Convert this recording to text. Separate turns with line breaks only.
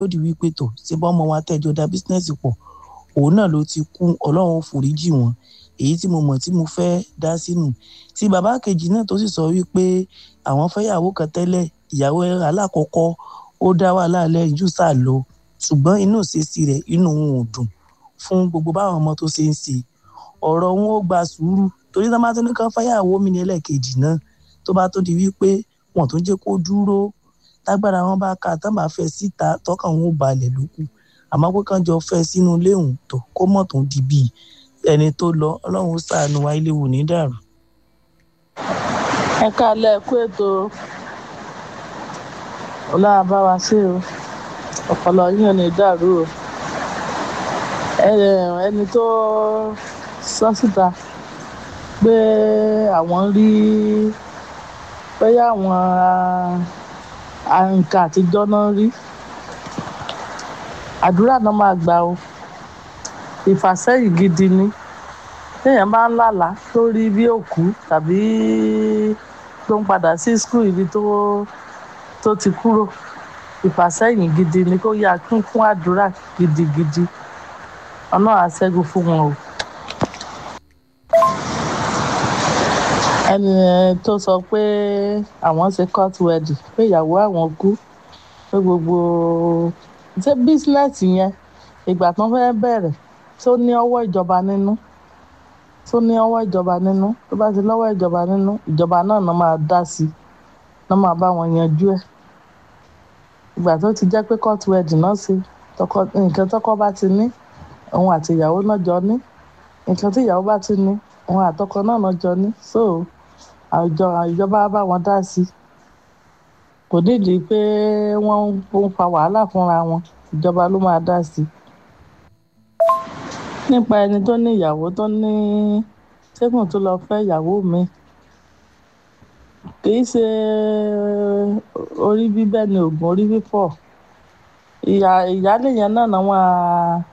ó di wípé tò ṣé bá ọmọ wa tẹ́jọ da bísínẹ́sì pọ̀ òun náà ló ti kú ọlọ́run ó foríjì wọn èyí tí mo mọ̀ tí mo fẹ́ dá sínú tí bàbá kejì náà tó sì sọ wípé àwọn fẹ́yàwó kan tẹ́lẹ̀ ìyàwó alákọ̀ọ́kọ́ ó dá wàhálà lẹ́yìn jù sá lọ ṣùgbọ́n inú ìṣesí rẹ̀ inú òun ò dùn fún gbogbo báwọn ọmọ tó ṣe ń ṣe ọ̀rọ̀ wọn ó gba sùúrù torí tá a máa tún ní kán fẹ́yàwó mi ní ẹlẹ́ẹ̀kejì náà tó bá tó di wípé wọn tó jẹ́ kó dúró tágbára wọn bá ka tán bá fẹ́ síta tọkàn wọn ò balẹ̀ lókù àmọ́ pé kán jọ fẹ́ sínú ilé òun tó kó mọ̀ tó di bíi ẹni tó lọ ọlọ́run ó ṣàánú wa ilé wò ní dàrú.
ẹ káalẹ́ kú ètò ọlọ́run bá wa sí o ọpọlọ yín ò ní dàrú o ẹni tó sọ síta pé àwọn rí pé àwọn nǹkan àtijọ́ náà rí àdúrà náà máa gbà o ìfàsẹ́yìn gidi ni téèyàn bá ń lálàá lórí bí òkú tàbí tó ń padà sí skul ibi tó tó ti kúrò ìfàsẹ́yìn gidi ni kó yá kún fún àdúrà gidigidi ọ̀nà àṣẹ́gun fún wọn o. ẹni tó sọ pé àwọn ṣe court wedding pé ìyàwó àwọn kú pé gbogbo ṣé bísínẹ́sì yẹn ìgbà tó fẹ́ bẹ̀rẹ̀ tó ní ọwọ́ ìjọba nínú tó ní ọwọ́ ìjọba nínú tó bá ti lọ́wọ́ ìjọba nínú ìjọba náà náà máa dá sí i náà máa bá wọn yanjú ẹ̀ ìgbà tó ti jẹ́ pé court wedding náà ṣe nǹkan tọ́kọ bá ti ní òun àti ìyàwó náà jọ ní nǹkan tí ìyàwó bá ti ní òun àtọkọ náà náà jọ ní so àjọ ìjọba bá wọn dá sí i kò nídìí pé wọ́n ń fa wàhálà fúnra wọn ìjọba ló máa dá sí i nípa ẹni tó ní ìyàwó tó ní ṣẹ́gun tó lọ fẹ́ ìyàwó mi kì í ṣe orí bíbẹ́ ni oògùn orí fífọ́ ìyá ìyáálé yẹn náà náà wọ́n á